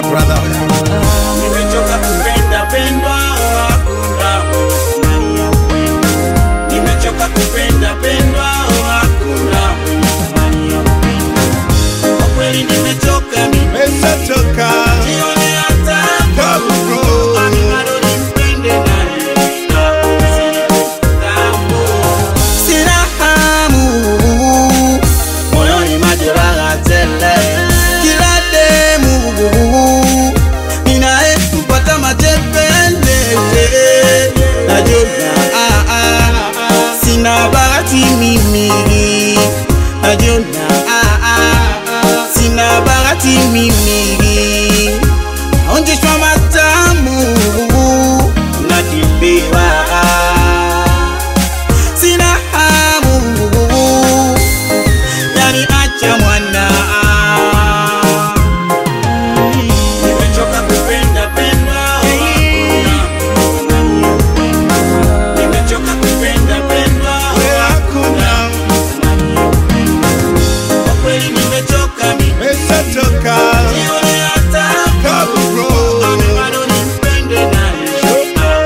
up brother? Nimechoka kupenda pendwa, hakuna thamani ya upendo. Nimechoka kupenda pendwa, hakuna thamani ya upendo. Kwa kweli nimechoka mimi, Meshachoka sione hata Kabro. Ani bado nimpende naye, na usinitambo. Sina hamu, moyoni majeraha tele. Kila demu ninayempata matepele najiona ah, ah, sina bahati mimi najiona ah, ah, sina bahati mimi naonjeshwa matamu nakimbiwa sina hamu yani acha mwana nimechoka kupenda pendwa nimechoka kupenda pendwa Hakuna kwa kweli nimechoka mimi Meshachoka nione hata Kabro. Ame bado nimpende naye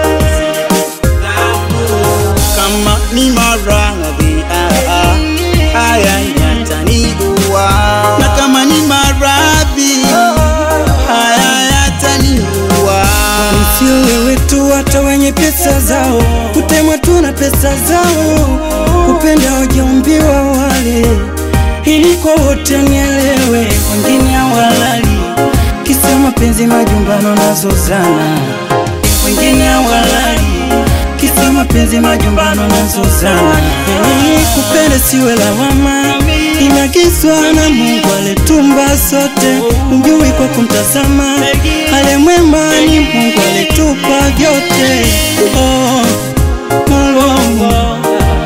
kama ni maradhi ah, ah, haya yataniua na kama ni maradhi haya yataniua Sio wewe tu, hata wenye pesa zao kutemwa tu na pesa zao, kupenda wajaumbiwa wale, ili kwa wote nielewe, wengine hawalali kisa mapenzi, majumbano nazozana, wengine hawalali kisa mapenzi, majumbano nazozana. Hey, kupenda siwe lawama, inagizwa na Mungu alitumba sote, mjui kwa kumtazama, ale mwema ni Mungu alitupa vyote. Oh, Mulungu.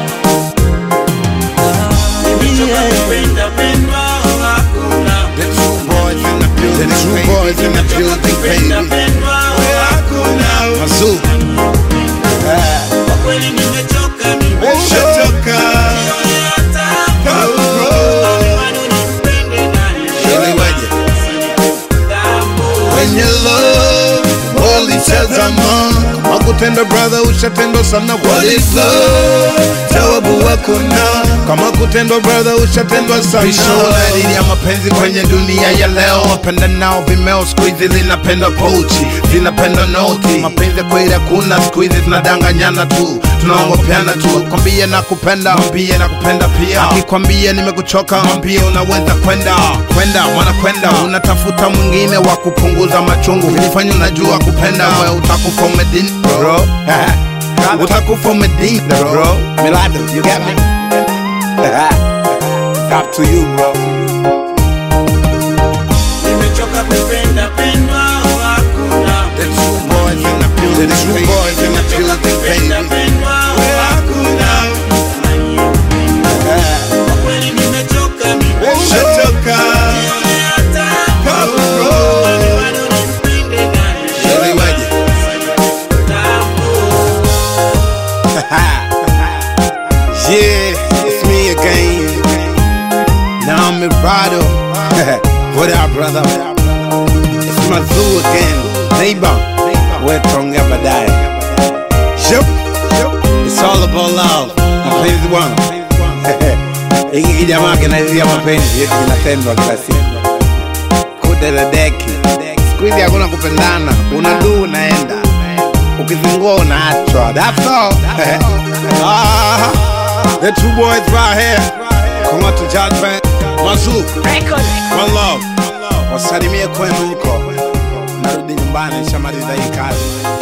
nimechoka kupenda pendwa hakuna The true boys in the building The true boys in the building kupenda baby pendwa Hakuna Mazoo kwa kweli nimechoka mimi Meshachoka nione hata Kabro. Ame bado nimpende naye Elewaje Wenye love walitazama kama kutenda brother ushatendwa sana what is love jawabu hakuna kama kutendwa brother ushatendwa sana Pisho ya mapenzi kwenye dunia ya leo wapenda nao vimeo siku hizi linapenda pochi zinapenda noti mapenzi ya kweli hakuna siku hizi tunadanganyana tu tunaongopeana tu kwambie na kupenda mwambie na kupenda pia akikwambia nimekuchoka mwambie unaweza kwenda kwenda mwana kwenda unatafuta mwingine wa kupunguza machungu vilifanya unajua kupenda we utakufa umedini bro utakufa umedini bro Milado, you got me? It's up to you, bro. nimechoka kupenda pendwa hakuna The true boys in the building, the true boys in the nimechoka building, kupenda baby. pendwa hakuna kwa kweli nimechoka mimi Meshachoka nione hata Kabro. Ame bado nimpende naye Elewaje Yeah, it's me again. Now I'm Mirado. what up, brother? It's Mazoo again. Neighbor, we're tonga baadaye. Yup. It's all about love. Mapenzi bwana. Hiki kijamaa kinaizia mapenzi yetu kinatendwa kila siku. Kudadadeki. Siku hizi hakuna kupendana. Unaduu unaenda. Ukizingua unaachwa. That's all. ah, the two boys right here. Come on to judgment. Mazoo. One love. Wasalimie kwenu huko. Narudi nyumbani, nishamaliza hii kazi.